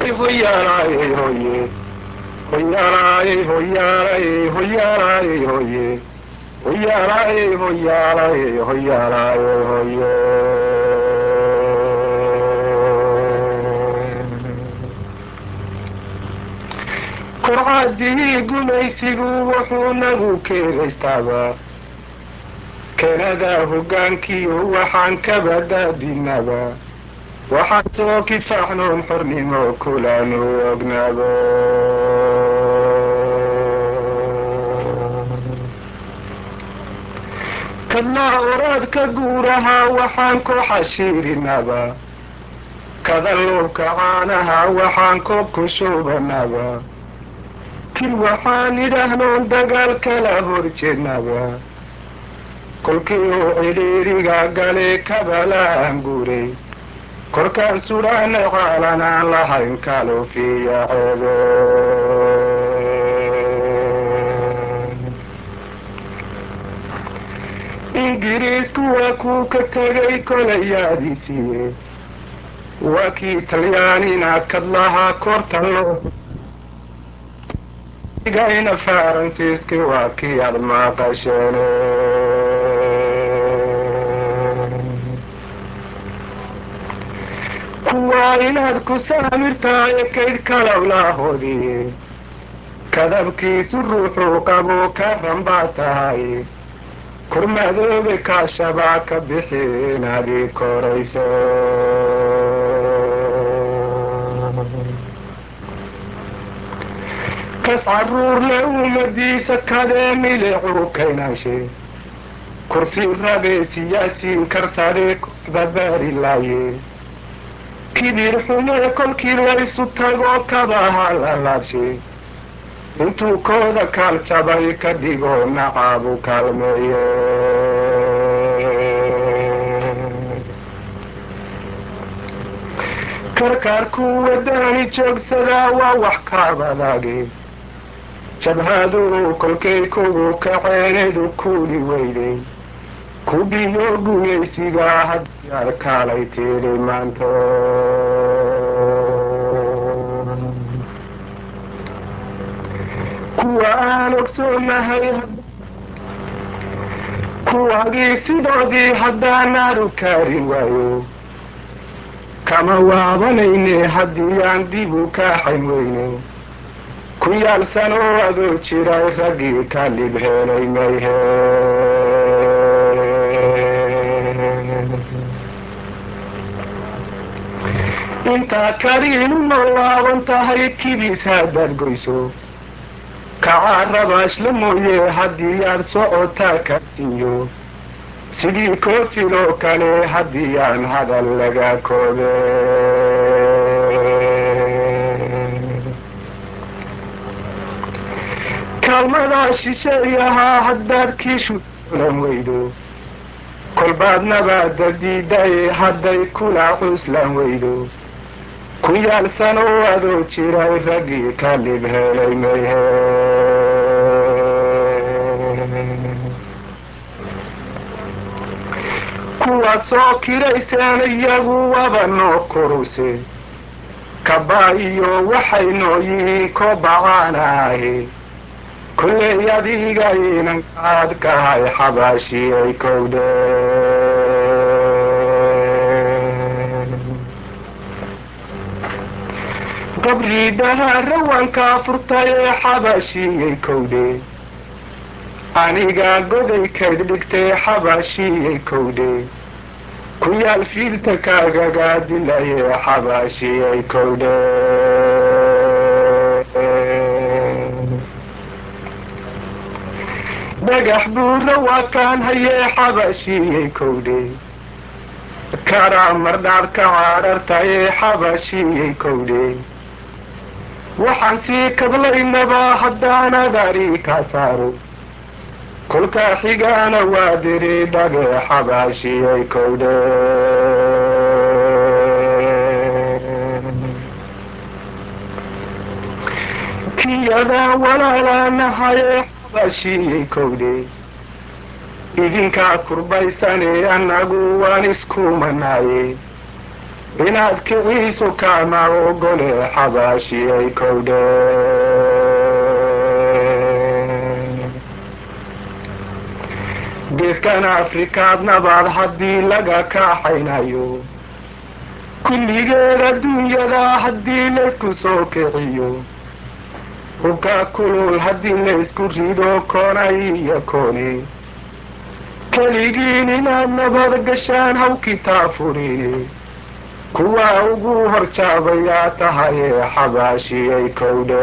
hoyaalaaye hoye hoyaalaaye hoyaalaaye hoyaalaaye hoye hoyaalaaye hoyaalaaye hoyaalaaye hoye kurcadii gumaysigu wuxuu nagu keegaystaaba keenada hoggaankiyo waxaan kabadaadinaba waxaan soo kifaaxnoon xornimo kulaanu ognaabo kadlaa oraadka guuraha waxaan ku xashiirinaba kadalluubka caanaha waxaan koob ku shuubanaba kil waxaan idhaahnoon dagaal kala horjeednaba kolkii uu cidhiiriga gale kabalaan guuray korkaan sudhaana caalan aan lahayn kalufiya ceebe ingiriisku waa kuu ka tegay kolayaadiisiiye waa kii talyaanina kadlahaa korta loo gayna faransiiski waa kii aad maqasheene kuwaa inaad ku saamirtaaye kayd kalawlaahoodii kadabkiisu ruuxuu qabo ka ranbaa tahay kurmadoobe kaashabaa ka bixi inaadii korayso kas caruurle ummadiisa kadee milicuu kaynaashe kursi rabee siyaasiin karsadee dabaari laaye kibir xumee kolkii laysu tago kabaha la laabshe intuu kooda kaal jabay ka dhigo nacaabu kaalmeeye karkaarkuu wadaani joogsadaa waa wax kaabadaage jabhaduu kolkay kugu kaceenedu kuuli weyday kubiyo gumaysigaa haddii aad kaalay tiiri maanto kuwa aan ogsoonahay kuwagii sidoodii haddaanaanu kaarin waayo kama waabanayne haddii aan dib u kaaxayn weyno ku yaalsanoo adoo jiray raggii ka dhib helay mayhe intaa kariinu nolaaban tahay kibiis haddaad goyso kacaa rabaashla mooye haddii aad socotaa kaasiiyo sidii koofiloo kale haddii aan hadal laga koobe kaalmadaa shisheeyahaa haddaad kiishulan weydo kolbaad nabaada diidaye hadday kula cuslan weydo ku yaalsanoo adoo jiray raggii ka dhib helay mayhe kuwaad soo kirayseen iyagu waba noo kuruse kabaa iyo waxay noo yihiin kobacaanaahe kulley adiga inankaad kahay xabaashiyay kowde qabriidaha rawankaa furtay ee xabaashiyey kowde anigaa goday kayd dhigtay xabaashiyey kowde ku yaal fiilta kaagagaa dilayee xabaashiyey kowde dhagax buura waa kaan hayee xabaashiyey kowde karaa mardhaadka caadhartayee xabaashiyey kowde waxaan sii kadlaynabaa haddaanad ari ka saaro kolkaa xigaana waa diri dhagee xabaashiyey kowde kiyadaa walaalaanahayee xabaashiyey kowde idinkaa kurbaysanee annagu waan iskumanaaye inaad kiciiso kama ogole xabaashiyay kowdhe geeskan afrikaad nabaad haddii laga kaaxaynayo kulligeed adduunyada haddii laysku soo kiciyo hubka kulul haddii laysku rido koonay iyo kooni keligiin inaad nabad gashaan haw kitaafuri kuwa ugu horjaabayaa tahaye xabaashiyay kowdhe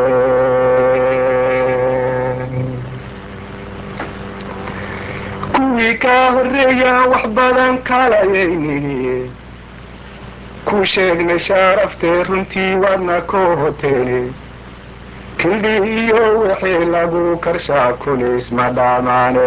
kuwii kaa horreeyaan wax badan kalayaynini ku sheegnay shaaraftee runtii waadna koo hoteene kildhi iyo wixii lagu karshaa kulis ma dhaamaane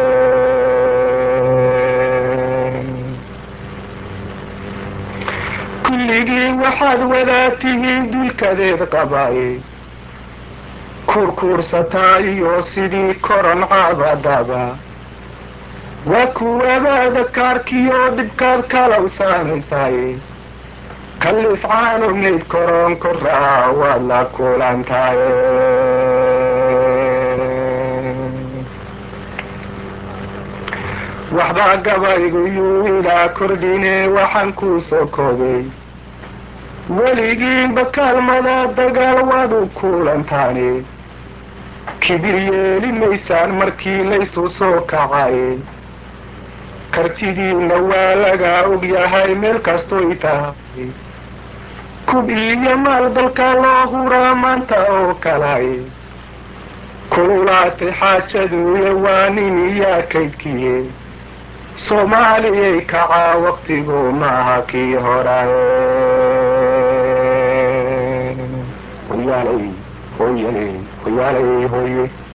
kulligii waxaad wadaatihiin dulkadeed qabay kurkuursataa iyo sidii koron caabadaba waa kuwabaada kaarkiyo dhibkaad kalaw saamaysay kallis caanugnayd koron koraa waad la kulantaye waxbaa gabaygu yuu ilaa kordhine waxaan kuu soo koobay weligiinba kaalmada dagaal waad u kulantaane kibir yeeli maysaan markii laysu soo kacay kartidiinna waa lagaa ogyahay meel kastoy tahay kub iyo maal dalka loo huraa maanta oo kalay kululaatay xaajaduuya waa nin iyaa kaydkiye soomaaliyay kacaa waktigu maaha kii horaye hoyaalay hoyalay hoyaalay hoye